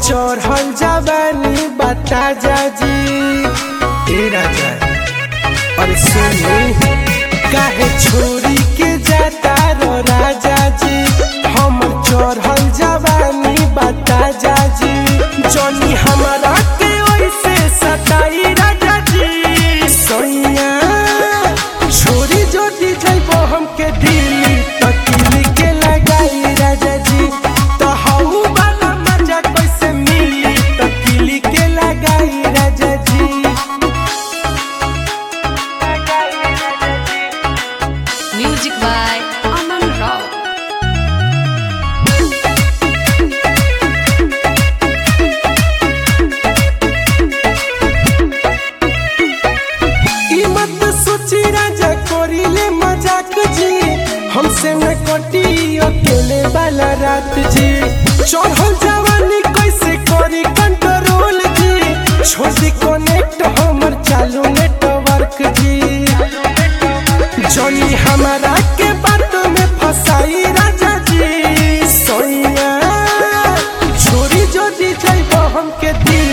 चढ़ल जवानी बता जाजी ए राजा अरे सुनी काहे छोरी के जाता रो राजा जी हम चढ़ल जवानी बता जाजी जनी हमारा के ओइसे सताई राजा जी सोइया छोरी जोटी जइबो हमके दिल्ली तकिली के लगाई राजा जी तो हऊ वाला मजा कैसे मिली तकिली के लगाई राजा जी Music by Aman Rao. ई मत सोची राजा कोरीले मजाक जी हमसे न कटी अकेले वाला रात जी चढ़ल जवानी कैसे करी कंट्रोल जी छोटी कनेक्ट हमर चालू नेटवर्क जी जनी हमारा के बात में फसाई राजा जी सोइया छोरी जोड़ी जाइबो हमके दिल